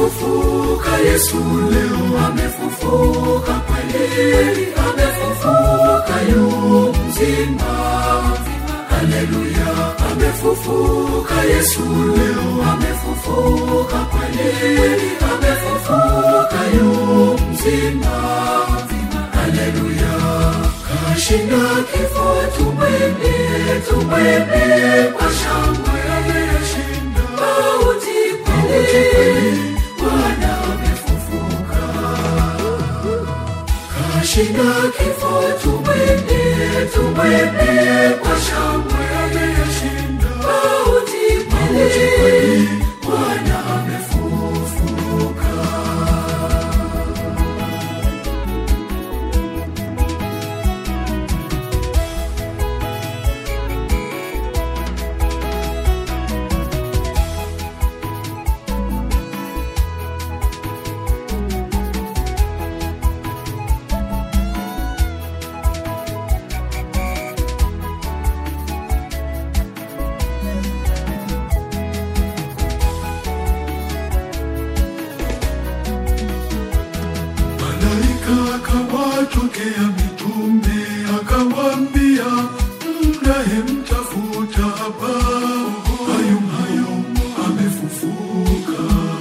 amefufuka yesu leo amefufuka kweli amefufuka yu mzima haleluya amefufuka yesu leo amefufuka kweli amefufuka yu mzima haleluya kashinda kifo tumwimbie tumwimbie kwa shangwe mauti kweli bwana amefufuka kashinda kifo tumwimbie tumwimbie kwa shangwe mauti kweli bwana amefufuka malaika akawatokea mitume akawambia mnayemtafuta hapa hayo hayo amefufuka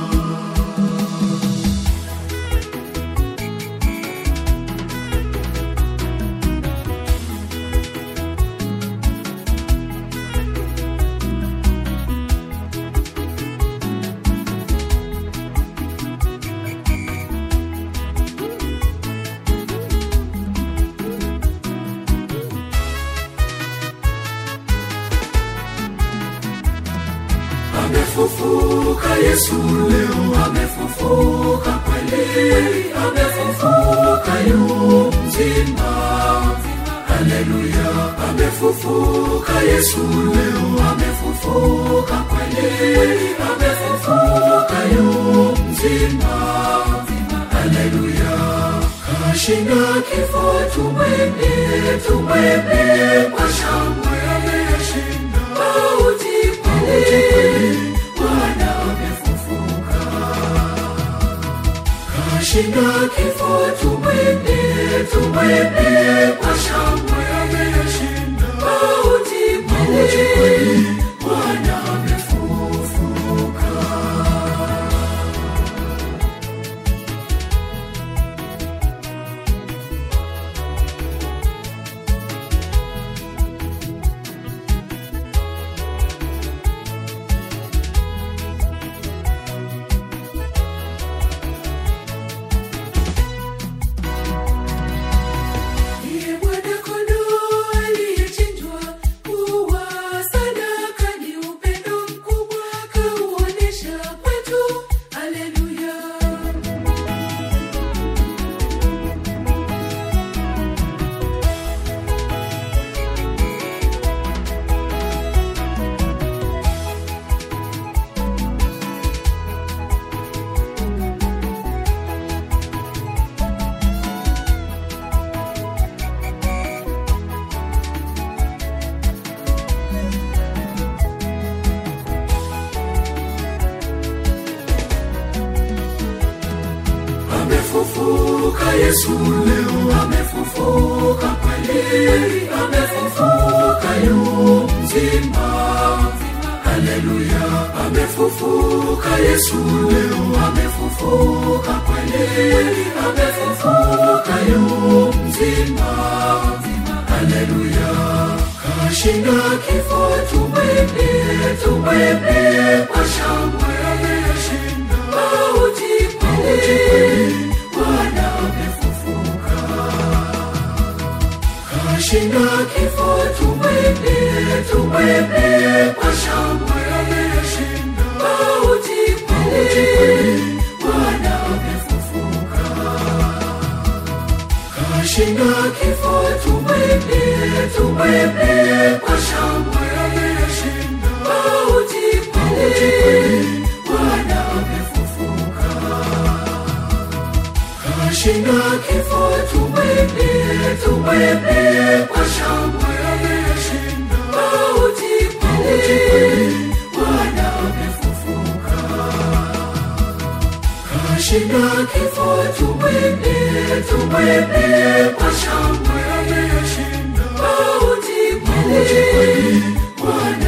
amefufuka yesu leo amefufuka kweli amefufuka yu mzima haleluya amefufuka yesu leo amefufuka kweli amefufuka yu mzima haleluya kashinda kifo tumwimbie tumwimbie kwa shangwe mauti kweli bwana amefufuka kashinda kifo tumwimbie tumwimbie kwa shangwe mauti kweli bwana amefufuka Ndiye mwana-kondoo aliyechinjwa kuwa sadaka, ni upendo mkubwa kauonesha kwetu. Haleluya. amefufuka yesu leo amefufuka kweli amefufuka yu mzima haleluya amefufuka yesu leo amefufuka kweli amefufuka yu mzima haleluya kashinda kifo tumwimbie tumwimbie kwa shangwe mauti kweli bwana amefufuka kashinda kifo tumwimbie tumwimbie kwa shangwe mauti kweli bwana amefufuka kashinda kifo tumwimbie tumwimbie kwa shangwe mauti kweli bwana amefufuka kashinda kifo tumwimbie tumwimbie kwa shangwe mauti kweli bwana amefufuka kashinda kifo, tumwimbie, tumwimbie kwa shangwe. Mauti kweli, Bwana